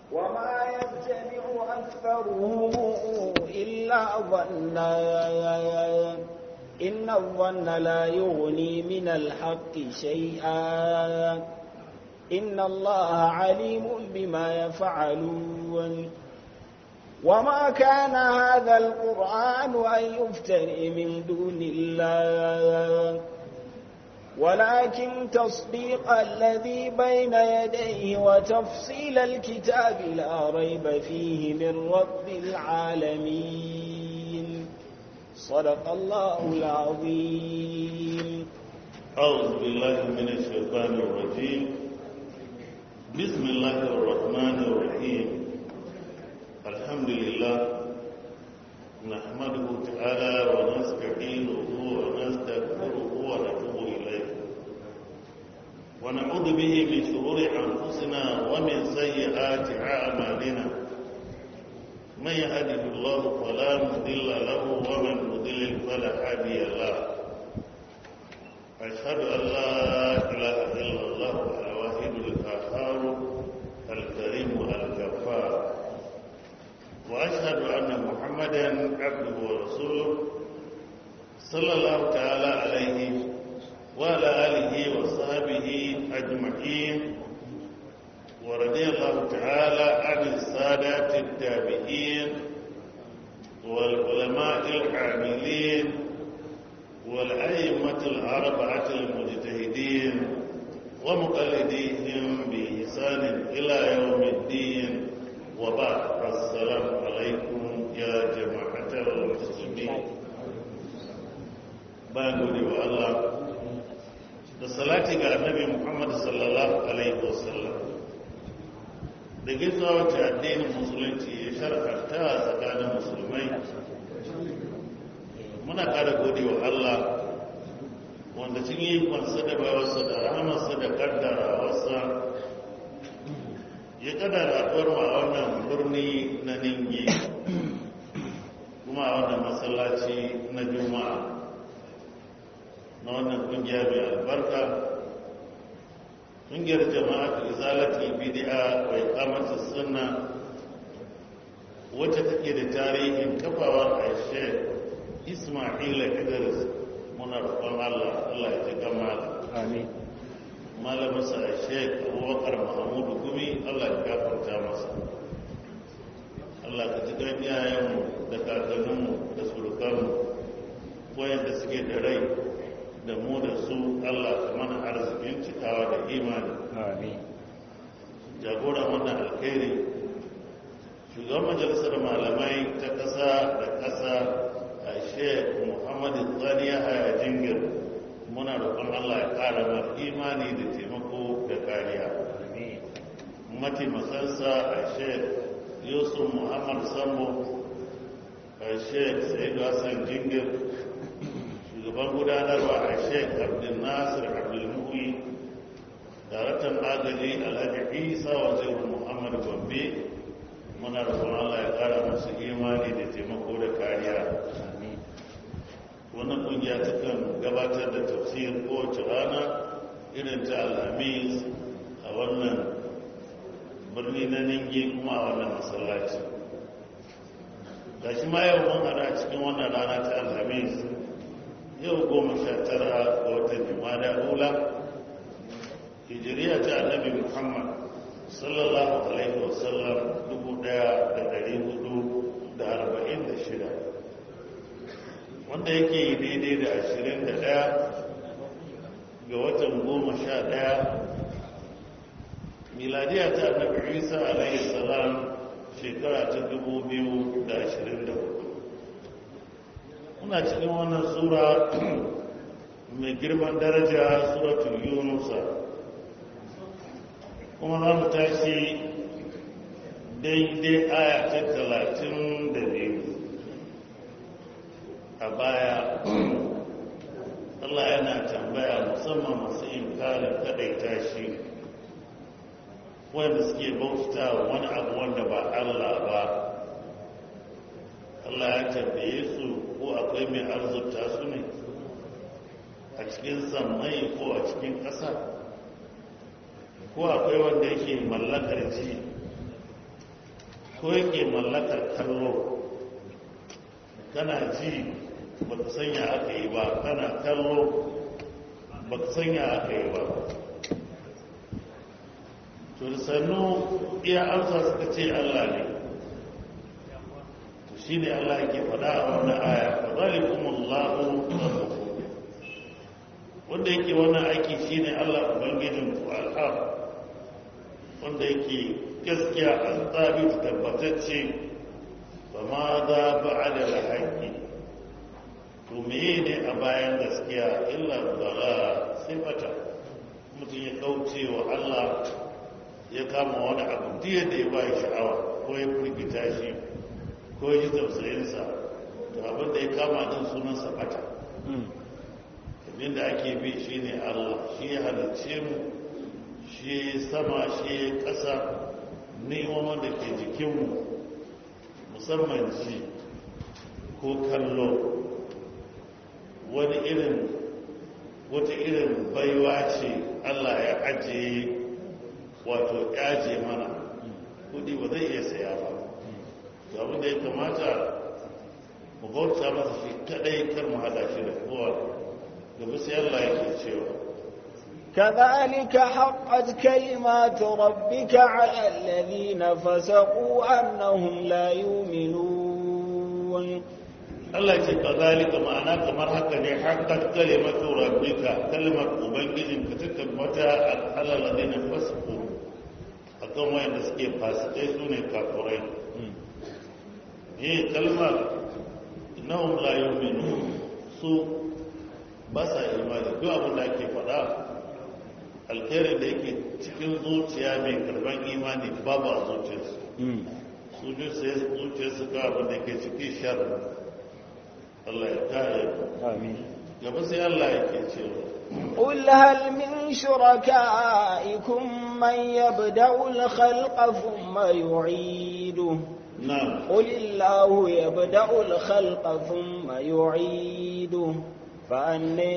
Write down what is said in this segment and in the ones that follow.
وما يتبع أكثرهم إلا ظنا إن الظن لا يغني من الحق شيئا إن الله عليم بما يفعلون وما كان هذا القرآن أن يفتري من دون الله ولكن تصديق الذي بين يديه وتفصيل الكتاب لا ريب فيه من رب العالمين صدق الله العظيم أعوذ بالله من الشيطان الرجيم بسم الله الرحمن الرحيم الحمد لله نحمده تعالى ونستعينه ونستغفره ونتوب إليه ونعوذ به من شرور أنفسنا ومن سيئات أعمالنا من يهده الله فلا مضل له ومن يضلل فلا هادي له أشهد أن لا إله إلا الله الواحد القهار الكريم الغفار وأشهد أن محمدا عبده ورسوله صلى الله تعالى عليه وعلى آله وصحبه أجمعين ورضي الله تعالى عن السادات التابعين والعلماء العاملين والأئمة الأربعة المجتهدين ومقلديهم بإحسان إلى يوم الدين وبعد السلام عليكم يا جماعة المسلمين bayan gode wa Allah da salati ga annabi Muhammad sallallahu alaihi wasallam da gizo wacce addinin musulunci ya shar'anta a tsakanin musulmai muna ƙara gode wa Allah wanda cin yi kwansa da bawarsa da rahamarsa da kaddarawarsa ya kaddara a wannan birni na ningi kuma a wannan masallaci na juma'a na wannan kungiya mai albarka kungiyar jama'a ta izalatul bid'a wa iqamatus sunna wacce take da tarihin kafawar aisha isma'ila idris muna roƙon Allah Allah ya ji gama amin malamin sa Sheikh Abubakar Mahmud Gumi Allah ya gafarta masa Allah ka ji gan iyayenmu da kakanninmu da surukanmu wayanda suke da rai da mu da su Allah ka mana arzikin cikawa da imani amin jagora wannan alkhairi shugaban majalisar malamai ta ƙasa da ƙasa a sheikh muhammadu tsaniya a jingir muna roƙon Allah ya ƙara mar imani da taimako da kariya mataimakansa a sheikh yusuf muhammad sambo a sheikh sa'idu hassan jingir shugaban gudanarwa a sheik abdul nasir abdulmuhi daraktan agaji alhaji isa wazirin muhammad gombe muna roƙon allah ya ƙara masu imani da taimako da kariya wannan ƙungiya ta kan gabatar da tafsir kowace rana irin ta alhamis a wannan birni na ningi kuma a wannan masallaci gashi ma yau mun hada cikin wannan rana ta alhamis yau goma sha tara ga watan jimada hula hijiriya ta annabi muhammad sallallahu alaihi wasallam dubu daya da dari hudu da arba'in da shida wanda yake yi daidai da ashirin da daya ga watan goma sha daya miladiya ta annabi isa alaihi salam shekara ta dubu biyu da ashirin da hudu muna cikin wannan sura mai girman daraja suratul yunusa kuma za mu tashi daidai aya ta talatin da biyu a baya Allah yana tambaya musamman masu inkarin kadaita shi wanda suke bauta wani abu wanda ba Allah ba Allah ya tambaye su ko akwai mai arzuta su ne a cikin sammai ko a cikin ƙasa ko akwai wanda yake mallakar ji ko yake mallakar kallo kana ji ba ka sanya aka yi ba kana kallo ba ka sanya aka yi ba to da sannu iya amsa suka ce allah ne to shi ne allah ke faɗa a wannan aya fa zalikumullahu rabbukum wanda yake wannan aiki shine Allah ubangijin ku alhaq wanda yake gaskiya an tsabi tabbatacce ba ma za ba'ada al-haqqi to meye ne a bayan gaskiya illa dala sifata mutum ya kauce wa Allah ya kama wani abu diya da ya bai sha'awa ko ya firgita shi ko ya ji tausayinsa to abin da ya kama din sunansa bata abinda ake bi shi ne allah shi ya halarce mu shi sama shi ya ƙasa neman da ke jikinmu musamman ji ko kallo wani irin wata irin baiwa ce allah ya ajiye wato yaje mana kudi ba zai iya saya ba to abinda ya kamata mu bauta masa shi kadai kar mu hada shi da kowa gaba sai Allah yake cewa كذلك حقت كلمات ربك على الذين فسقوا أنهم لا يؤمنون Allah ce kazalika ma'ana kamar haka ne haqqat kalimatu rabbika kalmar ubangijin ka ta tabbata alal ladina fasqu akan wayanda suke fasikai sune kafirai eh kalmar innahum la yu'minun su ba sa imani duk abin da ake faɗa alkhairin da yake cikin zuciya mai karban imani babu a zuciyarsu su ji sai zuciyarsu ga abin da ke cikin sharri Allah ya kare آمين gaba sai Allah yake cewa قل هل من شركائكم من يبدأ الخلق ثم يعيده na قل الله يبدأ الخلق ثم يعيده فأني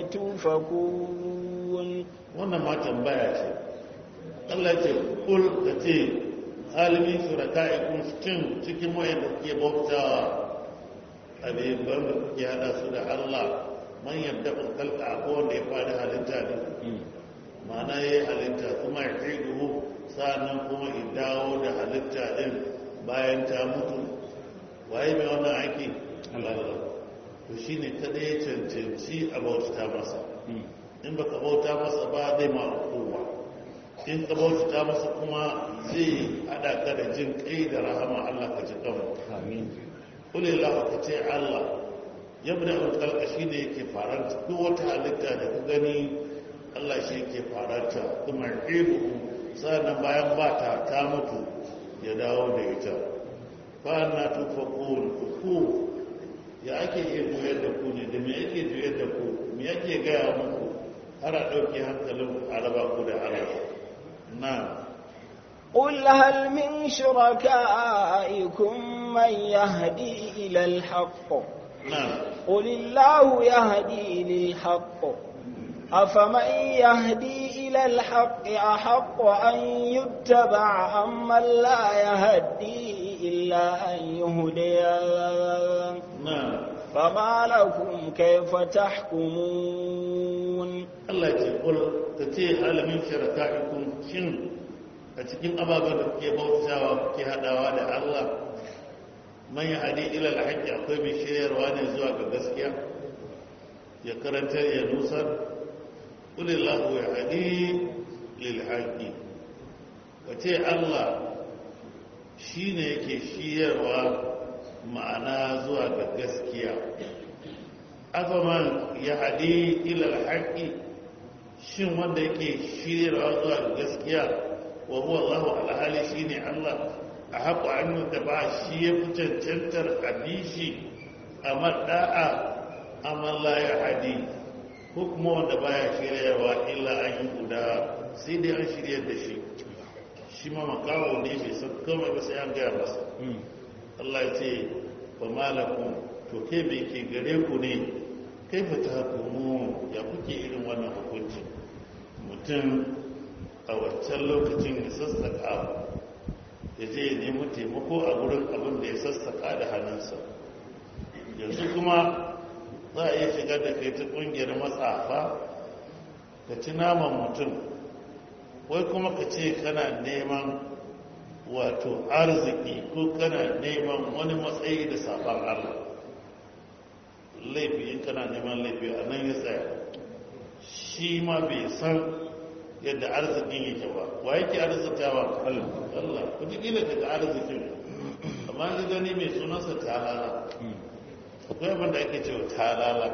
تؤفكون wannan ma tambaya ce Allah ce kul ka ce halimin shuraka'ikum cikin cikin wayanda kuke bautawa abin da kuke hada su da Allah man yadda kun kalka ko wanda ya fara halitta ne ma'ana ya yi halitta kuma ya kai duhu sa'annan kuma ya dawo da halitta din bayan ta mutu waye mai wannan aiki Allah to shine kada ya cancanci a bauta masa in baka bauta masa ba zai ma hukuma in ka bauta masa kuma zai hada ka da jin kai da rahama Allah ka ji kanmu آمين kulli Allah ka ce Allah yabda al khalqa shine yake faranta duk wata halitta da ka gani Allah shi yake faranta kuma ibu sannan bayan ba ta ta mutu ya dawo da ita fa na tufaqun ku ya ake iya juyar da ku ne da me yake juyar da ku me yake gaya muku har a ɗauki hankalin a raba ku da Allah na قل هل من شركائكم من يهدي إلى الحق na قل الله يهدي للحق أفمن يهدي إلى الحق أحق أن يتبع أمن لا يهدي إلا أن يهدي na فما لكم كيف تحكمون Allah ce kul ta ce alamin sharaka'ikun shin a cikin ababen da kuke bautawa kuke hadawa da Allah man ya hadi ila alhaqi akwai mai shiryarwa ne zuwa ga gaskiya ya karantar ya nusar kulillahu ya hadi lil haqi wace Allah shine yake shiryarwa ma'ana zuwa ga gaskiya afaman ya hadi ila alhaqi shin wanda yake shiryarwa zuwa ga gaskiya wa huwa Allahu alhali shine Allah a haƙo an da ba shi ya fi cancantar abishi a maɗa'a amma la ya hadi ko kuma wanda baya shiryarwa illa an yi guda sai dai an shiryar da shi shi ma makawo ne bai san komai ba sai an gaya masa Allah ya ce ba malakum to kai bai ke gare ku ne kai fa ta hukumu ya kuke irin wannan hukunci mutum a wancan lokacin ya sassaƙa ya je ya nemi taimako a wurin abin da ya sassaka da hannunsa yanzu kuma za a iya shigar da kai ta ƙungiyar matsafa ka ci naman mutum wai kuma ka ce kana neman wato arziki ko kana neman wani matsayi da sabon allah laifi in kana neman laifi a nan ya tsaya shi ma bai san yadda arzikin yake ba wa yake arzikawa Allah kudikila daga arzikin amma ga gani mai sunansa talala akwai abin da ake cewa talala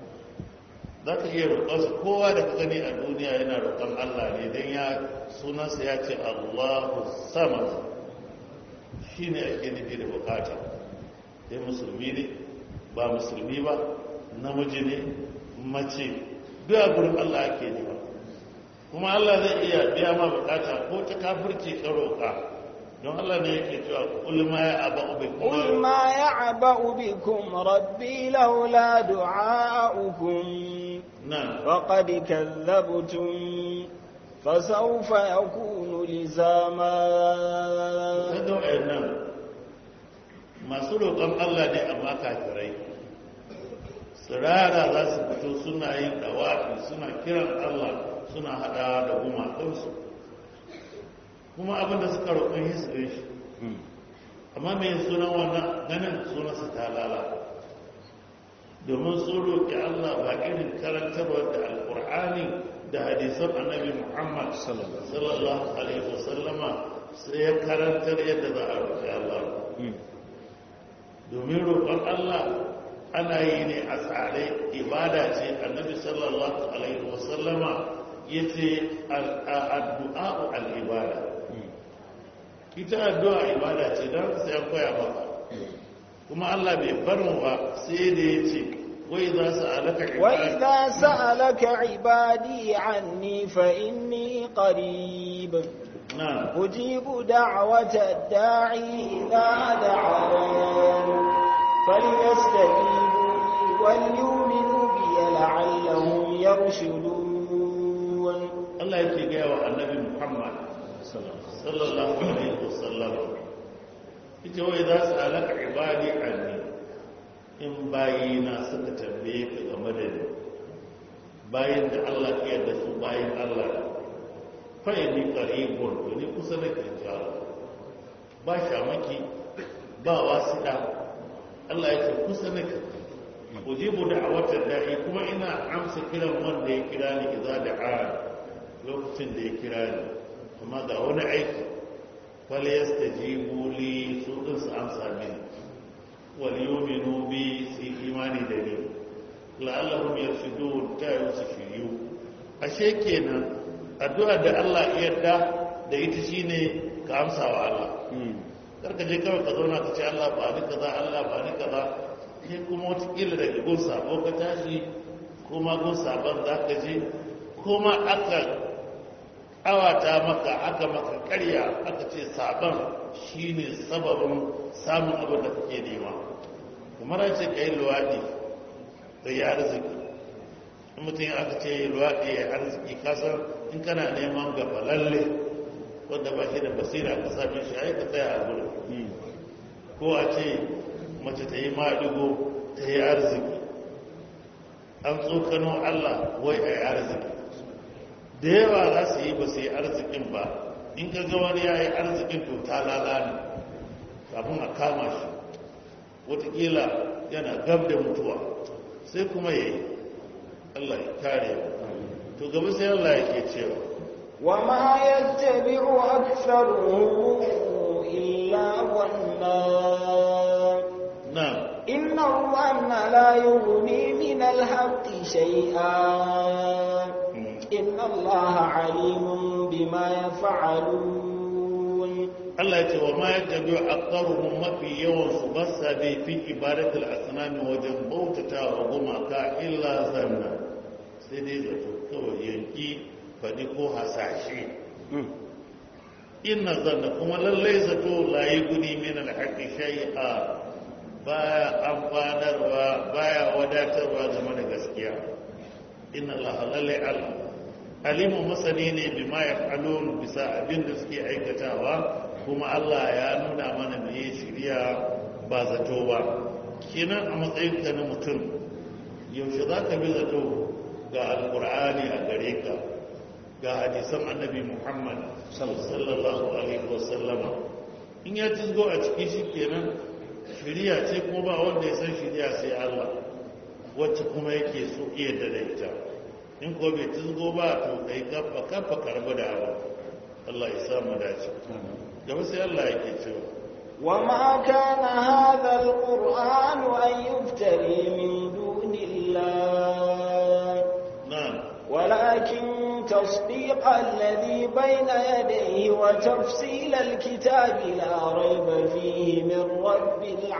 za ka iya roƙonsa kowa da ka gani a duniya yana roƙon Allah ne don ya sunansa ya ce Allahu sama shi ne ake nufi da bukata dai musulmi ne ba musulmi ba namiji ne mace duk a gurin Allah ake nema kuma Allah zai iya biya ma bukata ko ta kafirci ka roƙa don Allah ne yake cewa kul ma ya aba bikum قل ما يعبأ بكم ربي لولا دعاؤكم na وقد كذبتم فسوف يكون لزاما kada wayannan masu roƙon Allah ne amma kafirai tsirara za su fito suna yin dawafi suna kiran Allah suna hada da gumakansu kuma abinda suka roƙon yi su gan shi amma mai sunan wannan ganin sunansa ta lala domin sun roƙi Allah ba irin karantarwa da alƙur'ani da hadisan annabi Muhammad sallallahu alaihi wasallama sai ya karantar yadda za a roƙi Allah domin roƙon Allah ana yi ne a tsare ibada ce annabi sallallahu alaihi wasallama ya ce addu'a al'ibada ita addu'a ibada ce don sai an koya maka kuma Allah bai bar mu ba sai da ya ce wai za su alaka ibada وإذا سألك عبادي عني فإني قريب na أجيب دعوة الداعي إذا دعان فليستجيبوا لي وليؤمنوا بي لعلهم يرشدون Allah yake gaya wa annabi Muhammad sallallahu alaihi wasallam ita wai za su alaka ibadi anni in bayina suka tambaye ka game da ni bayan da Allah ke yarda su bayan Allah fa ni qaribun to ni kusa nake jawo ba shamaki ba wasida Allah yake kusa nake ujibu da'awatar da'i kuma ina amsa kiran wanda ya kira ni idza da'a lokacin da ya kira ni amma ga wani aiki fal yastajibu li su din su amsa mini wal yu'minu bi su yi imani da ni la'allahum yarshudun ta yi su shiryu ashe kenan addu'a da Allah ya yarda da ita shine ka amsa wa Allah karka je kawai ka zauna ka ce Allah ba ni kaza Allah ba ni kaza sai kuma watakila daga gun sabo ka tashi kuma gun sabon za ka je kuma aka awata maka aka maka karya aka ce sabon shine sababin samun abin da kake nema kamar an ce ka yi luwaɗi da ya arziki in mutum aka ce yi luwaɗi ya arziki kasar in kana neman gaba lalle wanda ba shi da basira ka same shi ai ka tsaya a gurin ko a ce mace ta yi maɗigo ta yi arziki an tsokano Allah wai a yi arziki da yawa za su yi ba su yi arzikin ba in ka ga wani ya yi arzikin to ta lalani kafin a kama shi watakila yana gab da mutuwa sai kuma ya yi Allah ya kare to gaba sai Allah yake cewa وما يتبع أكثرهم إلا ظنا na إن الظن لا يغني من الحق شيئا إن الله عليم بما يفعلون Allah ya ce wa ma ya tabi aqaruhum mafi yawan su basa bi fi ibadatul asnami wajen bautata wa gumaka illa zanna sai dai zato kawai yanki fadi ko hasashe inna zanna kuma lallai zato layi guni min alhaqi shay'a baya amfanarwa baya wadatarwa game da gaskiya inna allaha lallai allah alimu masani ne bima yaf'alun bisa abin da suke aikatawa kuma Allah ya nuna mana me shirya ba zato ba kenan a matsayinka na mutum yaushe za ka bi zato ga alkur'ani a gare ka ga hadisan annabi muhammad sallallahu alaihi wasallama in ya tizgo a ciki shi kenan shirya ce kuma ba wanda ya san shirya sai allah wacce kuma yake so iya da ita in ko bai tizgo ba to kai kafa kafa karba da abu allah ya samu dace gaba sai allah yake cewa وما كان هذا القرآن أن يفتري من دون الله نعم ولكن تصديق الذي بين يديه وتفصيل الكتاب لا ريب فيه من رب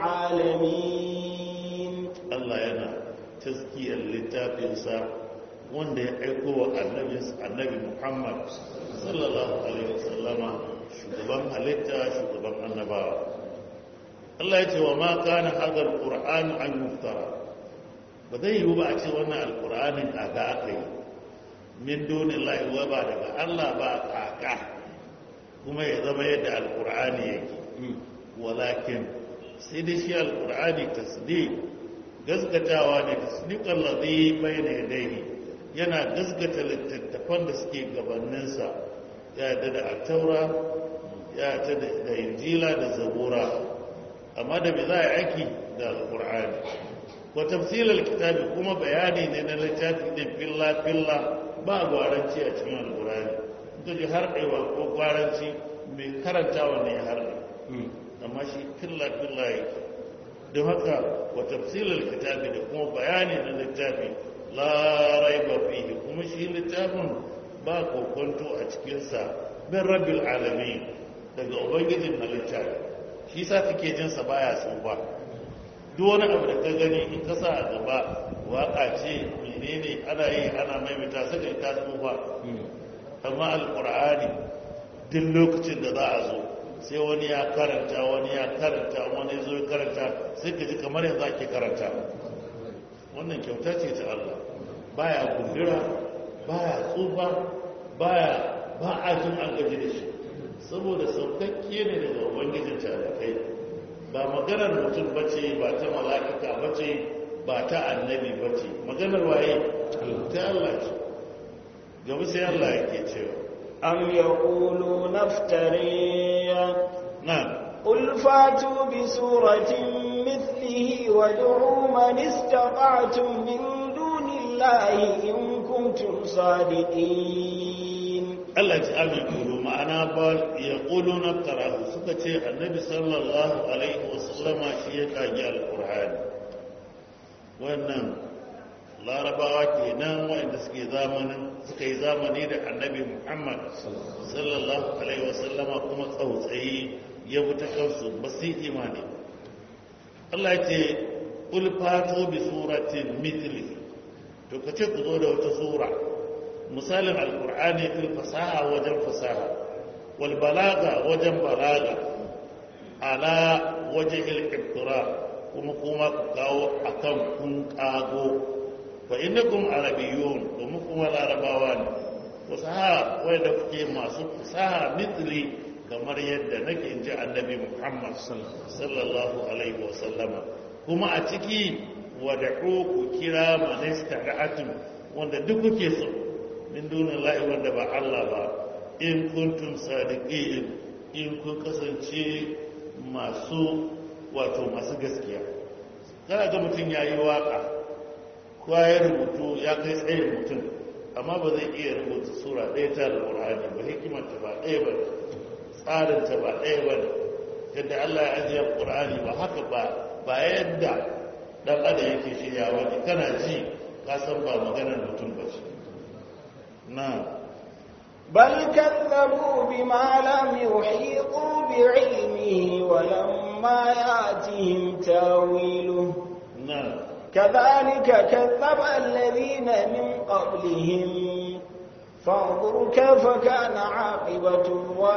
العالمين Allah yana taskiyar littafinsa wanda ya aiko wa annabi Muhammad sallallahu alaihi wasallama shugaban halitta shugaban annabawa Allah ya ce wa ma kana hadha alquran an yuftara ba zai yiwu ba a ce wannan alqur'anin kaga aka yi min dunillahi wa ba daga Allah ba kaka kuma ya zama yadda alqur'ani yake walakin sai dai shi alqur'ani tasdiq gaskatawa ne tasdiqan ladhi bayna yadayhi yana gaskata littattafan da suke gabaninsa ya yadda da taura ya yadda da injila da zabura amma da me za a aiki da alqur'ani wa tafsilal kitabi kuma bayani ne na littafi din filla filla ba gwaranci a cikin alqur'ani kaji har ɗewa ko gwaranci mai karantawa ne har amma shi filla filla yake don haka wa tafsilal kitabi da kuma bayani na littafi la raiba fihi kuma shi littafin ba kokonto a cikinsa bin rabbil alamin daga ubangijin halitta shi sa kake jin sa baya tsufa duk wani abu da ka gani in ka sa a gaba waka ce menene ana yi ana maimaita saka ta tsufa amma alqur'ani duk lokacin da za a zo sai wani ya karanta wani ya karanta wani zo ya karanta sai ka ji kamar yanzu ake karanta wannan kyauta ce ta Allah baya gundura baya tsufa baya ba a jin an gaji da shi saboda saukakke ne daga ubangijin talakai ba maganar mutum bace ba ta mala'ika bace ba ta annabi bace maganar waye ta Allah ce gaba sai Allah yake cewa am yaquluna iftariya na'am قل فاتوا بسورة مثله وادعوا من استطعتم من دون الله إن كنتم صادقين Allah ce amin kulu ma'ana ba ya ƙulu na tarahu suka ce annabi sallallahu alaihi wasallama shi ya kage alƙur'ani wannan larabawa kenan waɗanda suke zamanin suka yi zamani da annabi muhammad sallallahu alaihi wasallama kuma tsautsayi ya bi ta kansu ba su imani Allah ya ce ƙul fato bi suratin mitli to ka ce ku zo da wata sura misalin alkur'ani fil fasaha wajen fasaha wal balaga wajen balaga ala wajen ilkiftura kuma kuma ku kawo akan kun kago fa innakum arabiyyun kuma kuma larabawa ne fasaha wanda kuke masu fasaha mitri kamar yadda nake inji annabi muhammad sallallahu alaihi wasallama kuma a ciki wada'u ku kira manista ra'atun wanda duk kuke so min dunin la'i wanda ba Allah ba in kuntum sadiqin in kun kasance masu wato masu gaskiya kana ga mutum ya yi waka ko ya rubutu ya kai tsayin mutum amma ba zai iya rubuta sura ɗaya ta da ƙur'ani ba hikimarta ba ɗaya ba tsarinta ba ɗaya ba yadda Allah ya ajiye ƙur'ani ba haka ba ba yadda ɗan adam yake shirya wani kana ji ka san ba maganar mutum ba ce نعم بل كذبوا بما لم يحيطوا بعلمه ولما ياتهم تاويله نعم كذلك كذب الذين من قبلهم فانظر كيف كان عاقبة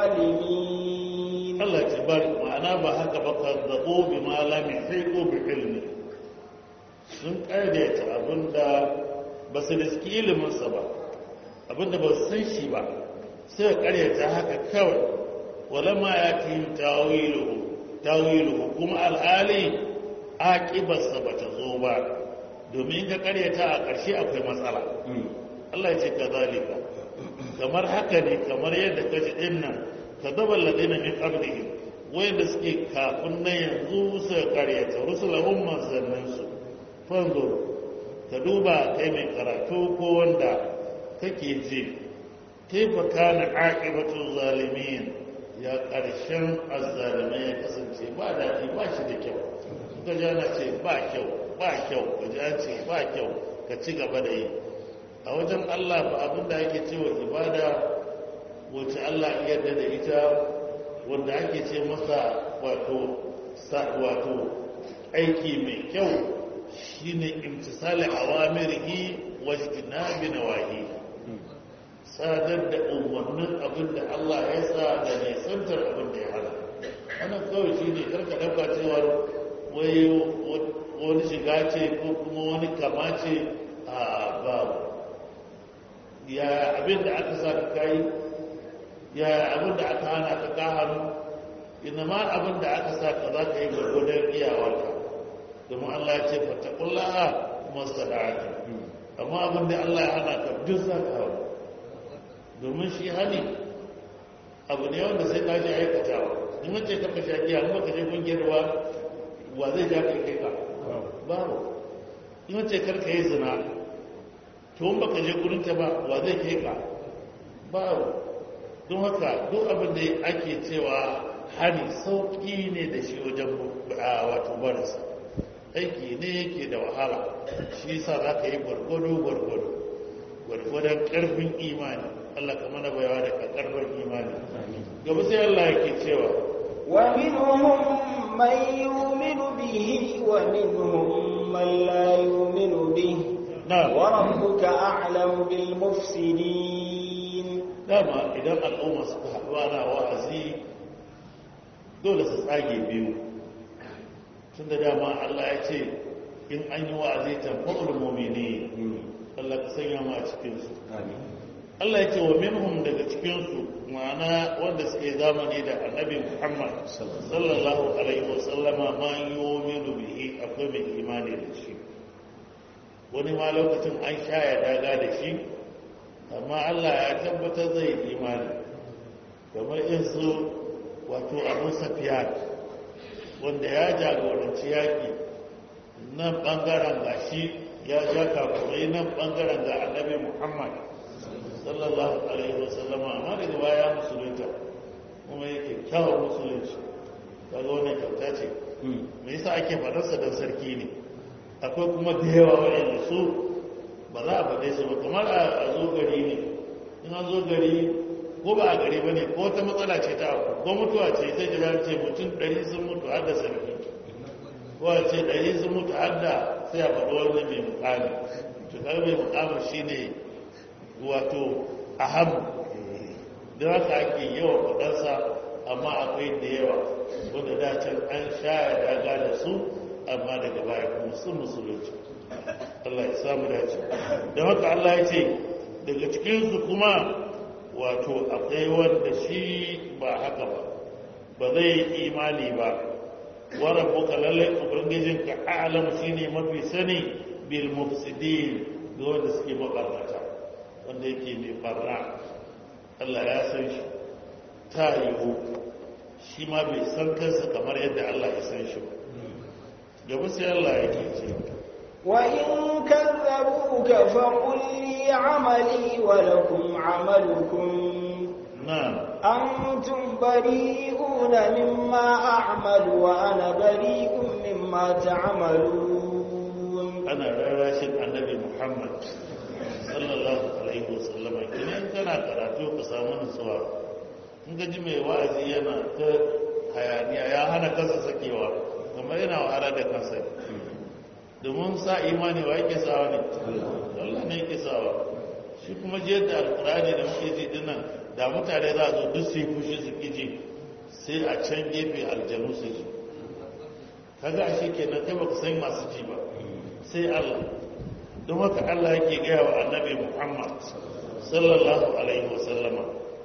الظالمين الله تبارك معنا بهك فكذبوا بما لم يحيطوا بعلمه sun ƙardaita abinda ba su riski iliminsa ba abinda ba su san shi ba sai karyata haka kawai walamma ya tihim tawiluhu tawiluhu kuma alhali aqibarsa bata zo ba domin ka karyata a ƙarshe akwai matsala Allah ya ce kazalika kamar haka ne kamar yadda ka ji din nan kadaba alladina min qablihim wayanda suke kafin na yanzu su karyata rusulahum manzanninsu fanzo ka duba kai mai karatu ko wanda kake ji kaifa kana aqibatul zalimin ya karshen azzalimai ya kasance ba daɗi ba shi da kyau ka ji ana ce ba kyau ba kyau ka ji an ce ba kyau ka ci gaba da yi a wajen Allah ba abin da ake cewa ibada wacce Allah ya yarda da ita wanda ake ce masa wato wato aiki mai kyau shine imtisali awamirihi wajtinabi nawahi sadar da umarnin abin da Allah ya sa da nisantar abin da ya hana wannan kawai shine karka dauka cewa wai wani shiga ce ko kuma wani kama ce a babu ya abin da aka sa ka kai ya abin da aka hana ka ka hannu ina ma abin da aka sa ka za ka yi gwargwadon iyawarka domin Allah ya ce fattakullaha masada'ati amma abin da Allah ya hana ka duk za ka hau domin shi hani abu ne wanda sai ka ji aikatawa in wace ka fashe giya kuma ka je kungiyar wa wa zai ja kai kai ka babu in wace kar ka yi zina to in baka je gurin ta ba wa zai kai ka babu don haka duk abin da ake cewa hani sauki ne da shi wajen wato barinsa aiki ne yake da wahala shi sa za ka yi gwargwado gwargwado gwargwadon karfin imani Allah ka mana bayawa da karfin imani gaba sai Allah yake cewa wa minhum man yu'minu bihi wa minhum man la yu'minu bihi na'am wa rabbuka a'lamu bil mufsidin dama idan al'umma suka haɗu ana wa'azi dole su tsage biyu tun da dama Allah ya ce in an yi wa'azi tamfa'ul mu'mini Allah ka sanya mu a cikinsu Allah ya ce wa minhum daga cikinsu ma'ana wanda suke zamani da annabi Muhammad sallallahu alaihi wasallama ma yu'minu bihi akwai mai imani da shi wani ma lokacin an sha ya daga da shi amma Allah ya tabbatar zai imani kamar in su wato abu safiya wanda ya jagoranci yaƙi nan ɓangaren ga shi ya ja kafurai nan ɓangaren ga annabi muhammad sallallahu alaihi wasallama amma daga baya musulunta kuma yake kyawar musulunci kaga wannan kyauta ce me yasa ake faɗarsa don sarki ne akwai kuma da yawa waɗanda su ba za a faɗe su ba kamar a zo gari ne in an zo gari ko ba a gari ba ne ko wata matsala ce ta abu ko mutuwa ce sai jira ce mutum ɗari sun mutu har da sarki ko a ce ɗari sun mutu har da sai a faɗi wani mai mukami to kar mai mukami shi ne wato aham da haka ake yawan faɗarsa amma akwai da yawa wanda da can an sha ya daga da su amma daga baya kuma sun musulunci Allah ya samu dace da haka Allah ya ce daga cikinsu kuma wato akwai wanda shi ba haka ba ba zai yi imani ba wara buka lallai ubangijinka alam shine mafi sani bil mufsidin ga wanda suke mabarnata wanda yake mai barna Allah ya san shi ta yiwu shi ma bai san kansa kamar yadda Allah ya san shi ba gaba sai Allah yake cewa وإن كذبوك فقل لي عملي ولكم عملكم na'am أنتم بريئون مما أعمل وأنا بريء مما تعملون ana rarrashin annabi muhammad sallallahu alaihi wasallam idan kana karatu ka samu nutsuwa in ga ji mai wa'azi yana ta hayaniya ya hana kansa sakewa kamar yana wahala da kansa domin sa imani wa yake sawa ne Allah ne yake sawa shi kuma je da alkurani da muke ji dinnan da mutane za a zo duk su yi fushi su kiji sai a can gefe aljanu su ji kaga ashe kenan kai baka san masu ji ba sai Allah don haka Allah yake gaya wa annabi Muhammad sallallahu alaihi wasallama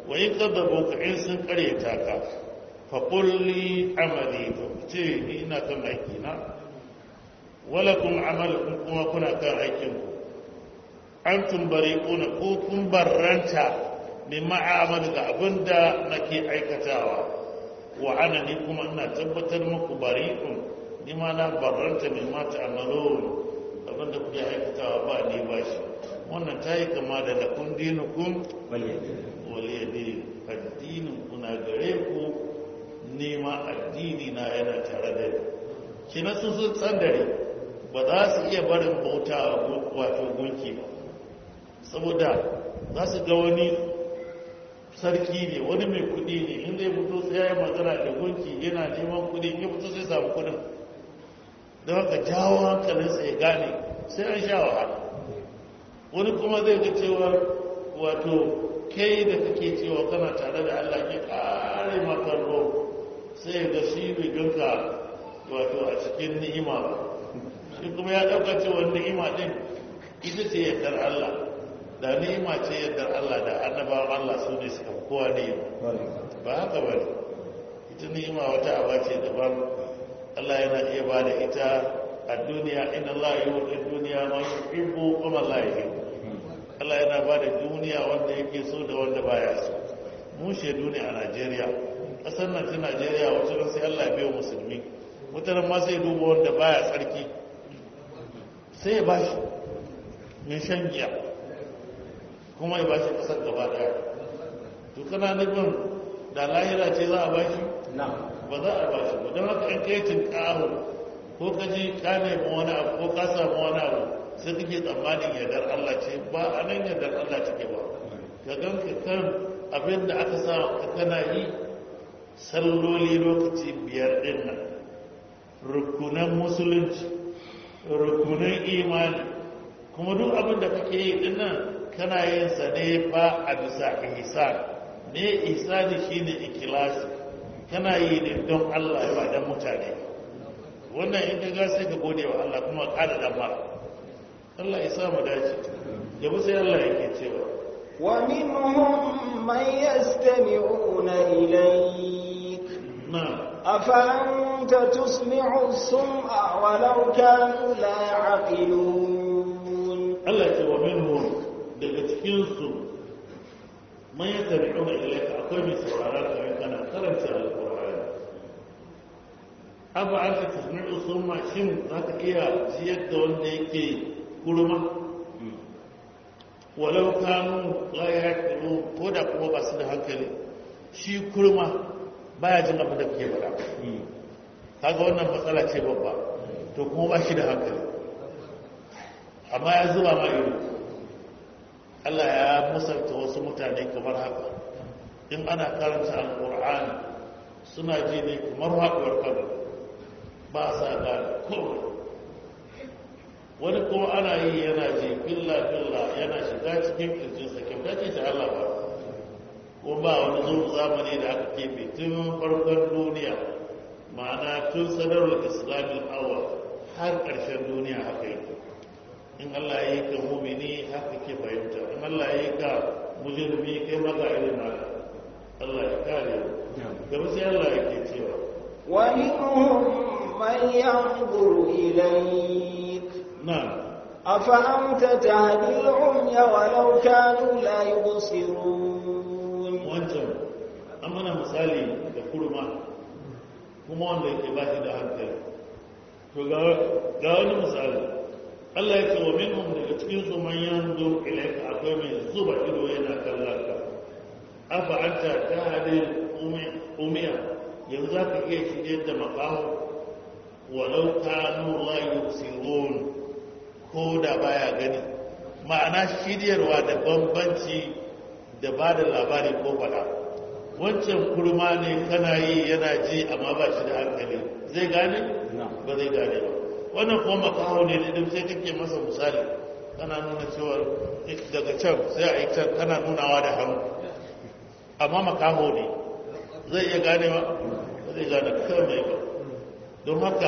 wa in kadzabu ka in sun karyata ka fa qul li amali fa ce ni ina kan aiki na wala kun amalukum kuma kuna kan aikin ku antum bari'una ko kun barranta mimma a'malu ga abinda nake aikatawa wa ana ni kuma ina tabbatar muku bari'un ni ma na barranta mimma ta'malun abinda kuke aikatawa ba ni ba shi wannan ta yi kama da lakun dinukun waliyadi addinin kuna gare ku nema addini na yana tare da ni kina sun sun tsandare ba za su iya barin bauta wato gunki ba saboda za su ga wani sarki ne wani mai kudi ne inda ya fito sai ya yi magana da gunki yana neman kudi in ya fito sai samu kudin don haka jawo hankalinsa ya gane sai an sha wahala wani kuma zai ga cewa wato kai da kake cewa kana tare da Allah ke kare makarro sai ga shi bai ganka wato a cikin ni'ima ba shi kuma ya ɗauka cewa ni'ima ɗin ita ce yardar Allah da ni'ima ce yardar Allah da annabawan Allah su ne suka kowa ni'ima ba haka ba ne ita ni'ima wata aba ce daban Allah yana iya ba da ita a duniya inna Allah yi wa duniya ma yuhibbu wa ma la yuhibbu Allah yana ba da duniya wanda yake so da wanda baya so mu shaidu ne a Najeriya ƙasar nan ta Najeriya wacce ran sai Allah biyo musulmi mutanen ma sai duba wanda baya tsarki sai ya bashi mai shan giya kuma ya bashi ƙasar gaba daya to kana nufin da lahira ce za a bashi ba za a bashi ba don haka in kai tinkaho ko ka ji ka nemi wani abu ko ka samu wani abu sai kake tsammanin yardar Allah ce ba a nan yardar Allah take ba ka ganka kan abin da aka sa ka kana yi salloli lokaci biyar din nan rukunan musulunci rukunan imani kuma duk abin da kake yi din nan kana yin sa ne ba a bisa ihsan ne ihsani shine ikhlasi kana yi ne don Allah ba dan mutane wannan in ka ga sai ka gode wa Allah kuma kada da mara Allah ya samu dace gaba sai Allah yake cewa wa minhum man yastami'una ilayk na afa anta tusmi'u as-sum'a walau kanu la ya'qilun Allah ce wa minhum daga cikin su man yastami'una ilayka akwai mai sauraron ka kana karanta alqur'ani afa anta tusmi'u summa shin zaka iya jiyar da wanda yake kurma walau kanu la yaqilu ko da kuma ba su da hankali shi kurma baya jin abin da kake faɗa kaga wannan matsala ce babba to kuma ba shi da hankali amma ya zuba ma ido Allah ya musanta wasu mutane kamar haka in ana karanta alƙur'ani suna ji ne kamar haɗuwar kano ba sa gane komai wani kuma ana yi yana ji filla filla yana shiga cikin kirjinsa kyauta ce ta Allah ba ko ba wani zo zamani da aka keɓe tun farkon duniya ma'ana tun sadarwar islamin awa har ƙarshen duniya haka yi in Allah ya yi ka mumini haka ke fahimta in Allah ya yi ka mujirmi kai maka irin haka Allah ya kare gaba sai Allah ya ke cewa ومنهم من ينظر إليك na'am أفأنت تهدي العمي ولو كانوا لا يبصرون wancan an mana misali da kurma kuma wanda yake ba shi da hankali to ga ga wani misali Allah ya ce wa minhum daga cikin su man yanzu ilayka akwai mai zuba ido yana kallon ka afa anta tahdi umiya yanzu za ka iya shirye da makaho walau kanu la yusirun ko da baya gani ma'ana shiryarwa da bambanci da ba da labari ko faɗa wancan kurma ne kana yi yana ji amma ba shi da hankali zai gane ba zai gane ba wannan kuma makaho ne da sai kake masa misali kana nuna cewa daga can sai a yi can kana nunawa da hannu amma makaho ne zai iya gane ba ba zai gane kawai ba don haka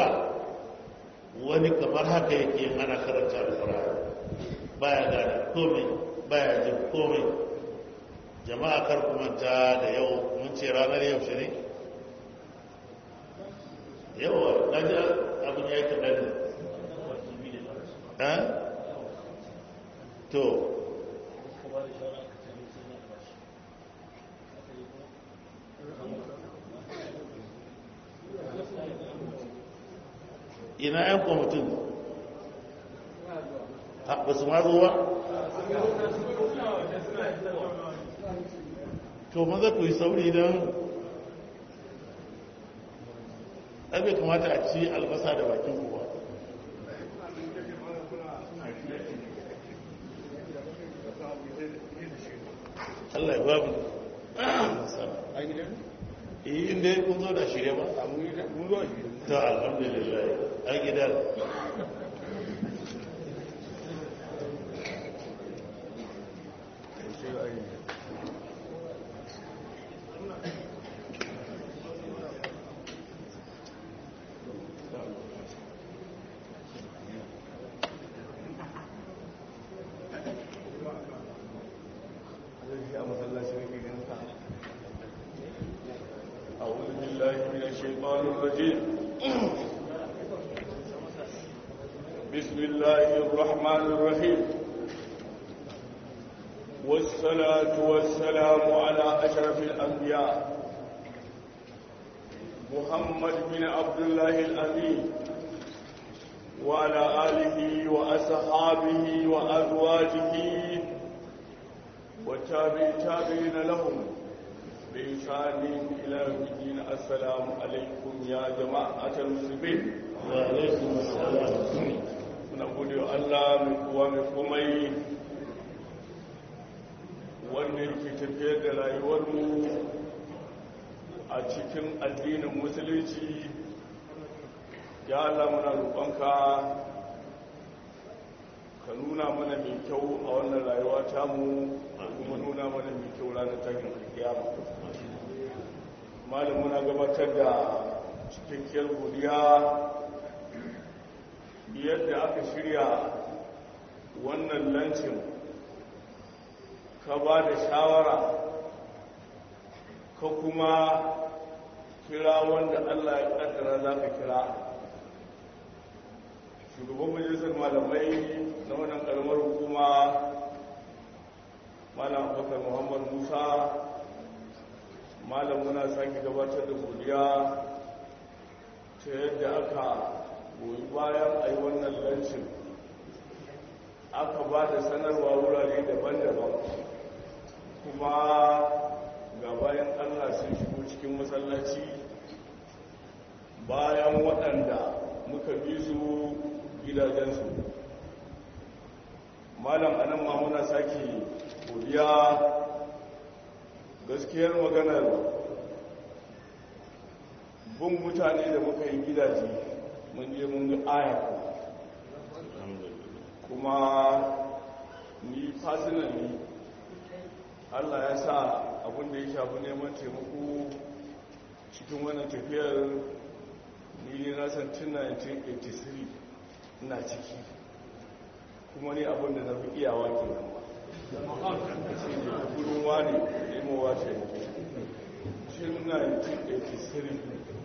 wani kamar haka yake ana karanta alfara baya gane komai baya jin komai jama'a kar ku manta da yau mun ce ranar yaushe ne yawa na ji abin ya yi kaɗan ne to ina yan kwamitin ba su ma zo ba to maza ku yi sauri don bai kamata a ci albasa da bakin kuwa Allah ya babu yi inda ya kun zo da shirya ba ta alhamdulillah a gidan أعوذ بالله من الشيطان الرجيم بسم الله الرحمن الرحيم والصلاة والسلام على أشرف الأنبياء محمد بن عبد الله الأمين وعلى آله وأصحابه وأزواجه وتابع تابعين لهم بإنسان إلى يوم الدين السلام عليكم يا جماعة المسلمين وعليكم السلام muna gode wa Allah mai kowa mai komai wanda yake tafiyar da rayuwarmu a cikin addinin musulunci ya Allah muna roƙonka ka nuna mana mai kyau a wannan rayuwa tamu kuma nuna mana mai kyau ranar takin kiyama malam muna gabatar da cikakkiyar godiya yadda aka shirya wannan lancin ka ba da shawara ka kuma kira wanda allah ya kaddara za ka kira shugaban majalisar malamai na wannan karamar hukuma malam abubakar muhammad musa malam muna sake gabatar da godiya ta yadda aka goyi bayan a yi wannan lancin aka ba da sanarwa wurare daban-daban kuma ga bayan allah sun shigo cikin masallaci bayan waɗanda muka bi su gidajensu malam anan ma muna sake godiya gaskiyar maganar bin mutane da muka yi gidaje mun je mun ga aya kuma ni personally Allah ya sa abin da ya shafi neman taimako cikin wannan tafiyar ni ne na san tun 1983 ina ciki kuma ni abin da na fi iyawa ke nan ba shi ne gudun wani nemowa taimako tun 1983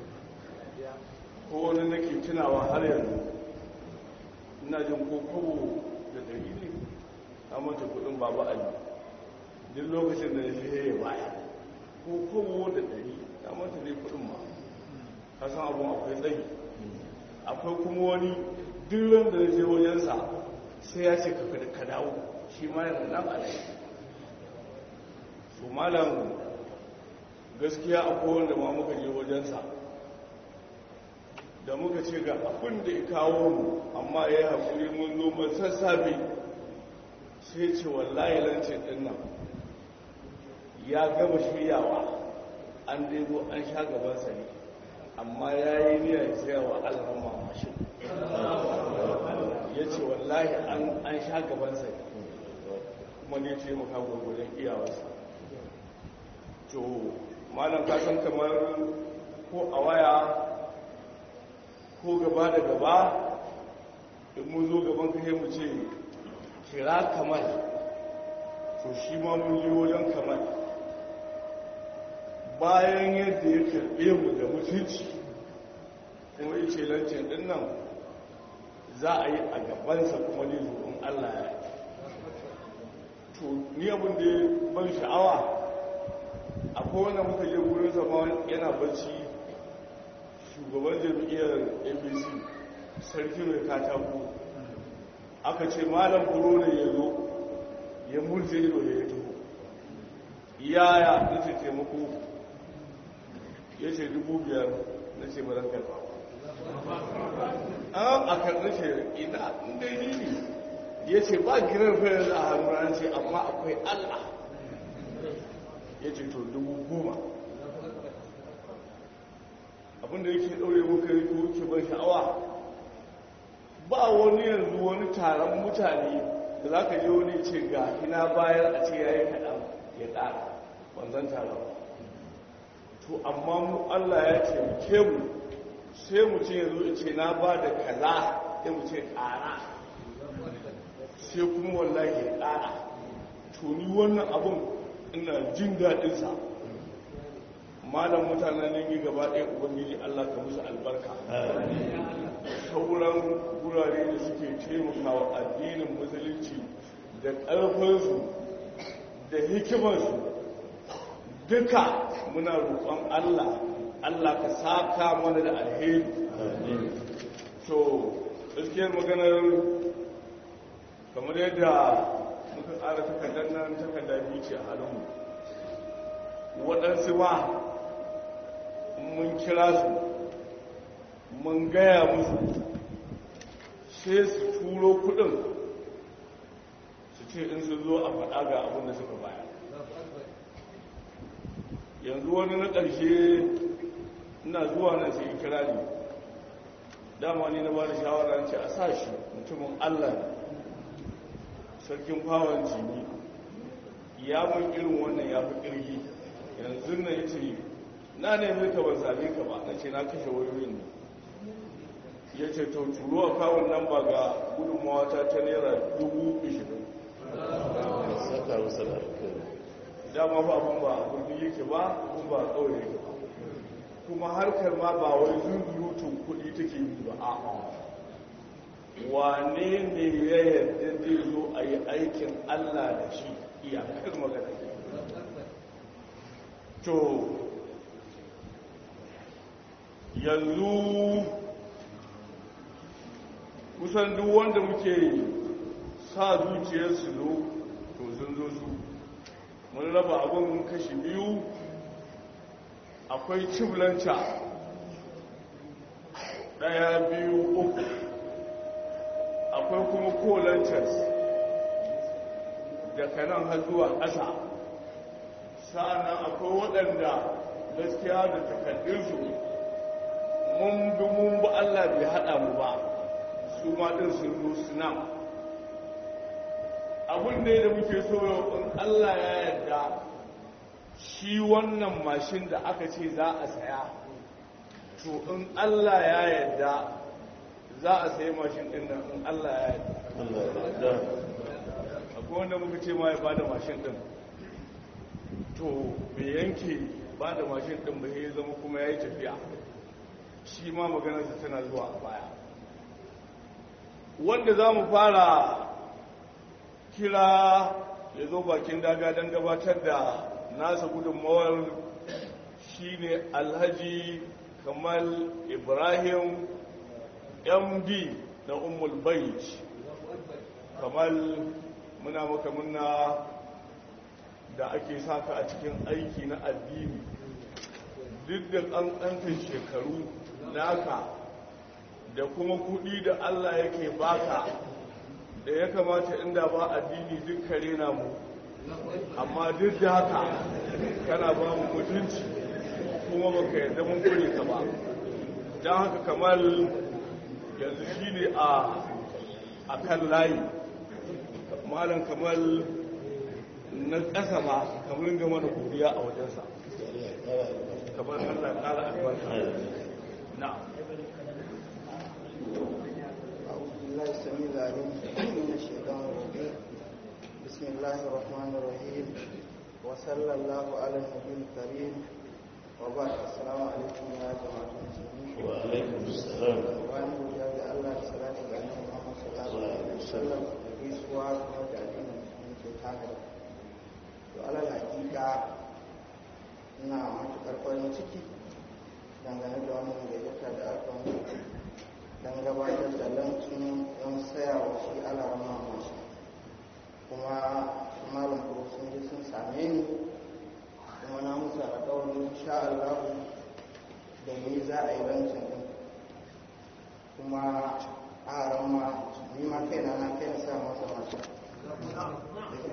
ko wani nake tunawa har yanzu ina jin ko kobo da dari ne a mata kudin baba ali duk lokacin da ya fi ya baya ko kobo da dari a mata ne kudin ma kasan abun akwai tsayi akwai kuma wani duk wanda ya je wajensa sai ya ce ka dawo shi ma yana nan alai su malam gaskiya akwai wanda ma muka je wajensa da muka ce ga abin da ya kawo mu amma ya yi haƙuri mun zo mun sassafe sai ce wallahi lancin ɗin nan ya gama shiryawa an dai zo an sha gabansa ne amma ya yi niyyar ya tsaya wa alhamma mashin ya ce wallahi an sha gabansa ne kuma ne ce maka gwagwajen iyawarsa to malam kasan kamar ko a waya ko gaba da gaba in mun zo gaban kashe mu ce kira kamal to shi ma mun yi wajen kamal bayan yadda ya karɓe mu da mutunci kuma ya ce lancin ɗin nan za a yi a gabansa kuma ne zuwan allah ya to ni abin da ya ban sha'awa akwai wanda muka je wurin sama yana bacci shugaban jam'iyyar abc sarki mai katako aka ce malam buro ne ya zo ya murje ido ya yi tuhu yaya na ce taimako ya ce dubu biyar na ce baran karfa an a karni ce ina inda yi ne ya ce ba girar fayar a hannu an ce amma akwai allah ya ce to dubu goma abinda yake ɗaure muka yi ko ke ban sha'awa ba wani yanzu wani taron mutane da za ka je wani ce ga ina bayar a ce ya yi kaɗan ya ƙara wanzan taron to amma mu allah ya taimake mu sai mu ce yanzu ce na ba da kaza sai mu ce ƙara sai kuma wallahi ya ƙara to ni wannan abun ina jin daɗinsa malam mutanen nan yi gaba ɗaya ubangiji allah ka musu albarka sauran gurare da suke taimakawa addinin musulunci da ƙarfinsu da hikimarsu duka muna roƙon allah allah ka saka mana da alheri to gaskiyar maganar kamar yadda muka tsara takardar nan takardar biyu ce a halinmu waɗansu ma mun kira su mun gaya musu sai su turo kudin su ce in su zo a faɗa ga abin da suka baya yanzu wani na ƙarshe ina zuwa nan sai kira ne dama ni na ba da shawara ce a sa shi mutumin allah sarkin fawon jini ya mun irin wannan ya fi ƙirgi yanzu na ya ce na nemi ka ban same ka ba na ce na kashe wayoyin ne ya ce to turo a kawon nan ba ga gudunmawa ta ta naira dubu ishirin saka musu da dama ba abin ba a gurbi yake ba kuma ba a kawai yake ba kuma harkar ma ba wai zunzurutun kuɗi take yi ba a wane ne ya yarda zai zo a yi aikin allah da shi iyakar magana to yanzu kusan duk wanda muke sa zuciyarsu zo to sun zo su mun raba abin kashi biyu akwai ciblanta daya biyu uku akwai kuma kolantas daga nan har zuwa ƙasa sa'annan akwai waɗanda gaskiya da takardunsu mun bi mun bi Allah bai haɗa mu ba su ma ɗin sun zo su nan abin da da muke so in Allah ya yarda shi wannan mashin da aka ce za a saya to in Allah ya yarda za a sayi mashin ɗin nan in Allah ya yarda akwai wanda muka ce ma ya bada mashin ɗin to bai yanke ba da mashin ɗin ba ya zama kuma ya yi tafiya shi ma maganarsa tana zuwa a baya wanda za mu fara kira ya zo bakin daga don gabatar da nasa gudunmawar shi ne alhaji kamal ibrahim md na umul bait kamal muna maka muna da ake saka a cikin aiki na addini duk da ƙanƙantar shekaru naka da kuma kuɗi da Allah yake baka da ya kamata inda ba addini duk kare na mu amma duk da haka kana ba mu mutunci kuma baka yarda mun kure ka ba don haka kamar yanzu shi ne a kan layi malam kamar na ƙasa ma kamar gama da godiya a wajensa kamar Allah ƙara albarka na أعوذ بالله السميع العليم من الشيطان الرجيم بسم الله الرحمن الرحيم وصلى الله على النبي الكريم وبعد السلام عليكم يا جماعة المسلمين wa alaikum salam bayan godiya ga Allah da salatu ga Annabi Muhammad sallallahu alaihi wasallam da gaisuwa kuma da addinin musulmi ke tare da to alal hakika ina matukar farin ciki dangane da wannan gayyata da aka yi dan gabatar da lancin don saya wa shi alarama masu kuma su malam kuro sun je sun same ni kuma na musu alƙawarin insha Allah da ni za a yi lancin din kuma a rama ni ma kaina na kai na sa masa mata